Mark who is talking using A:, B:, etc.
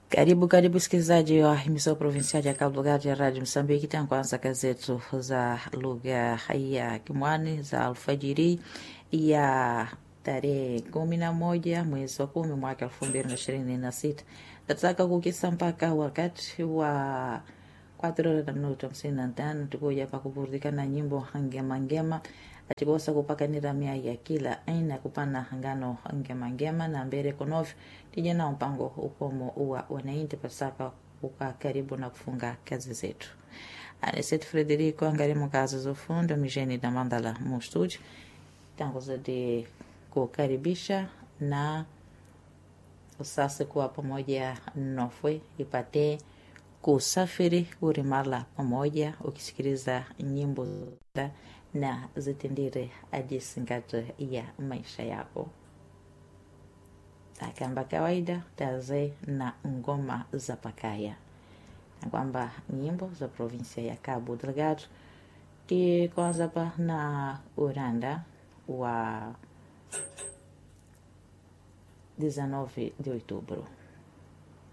A: Karibu karibu msikilizaji wa emisao provincial ya Cabo Delgado ya Radio Msambiki. Tankuanza gazetu za lugha ya Kimwani za alfajiri ya tarehe kumi na moja mwezi wa kumi mwaka elfu mbili na ishirini na sita tataka kukisa mpaka wakati wa quatro horas da minuto hamsini na tano tukuja pa kupurudika na nyimbo ngema ngema atibosa kupakanira mia ya kila aina kupana ngano ngema ngema na mbere konofi tija na mpango ukomo uwa wanainti pasaka uka karibu na kufunga kazi zetu anesetu frederico angarimo kazi za ufundo misheni da mandala mu studio tangu zadi kukaribisha na usasi kuwa pamoja nofwe ipate kusafiri urimala pamoja ukisikiliza nyimbo na zitendire ajisingato ya maisha yako akamba kawaida taze na ngoma za pakaya na kwamba nyimbo za provinsia ya Cabo Delgado kwanza pa na uranda wa 19 de outubro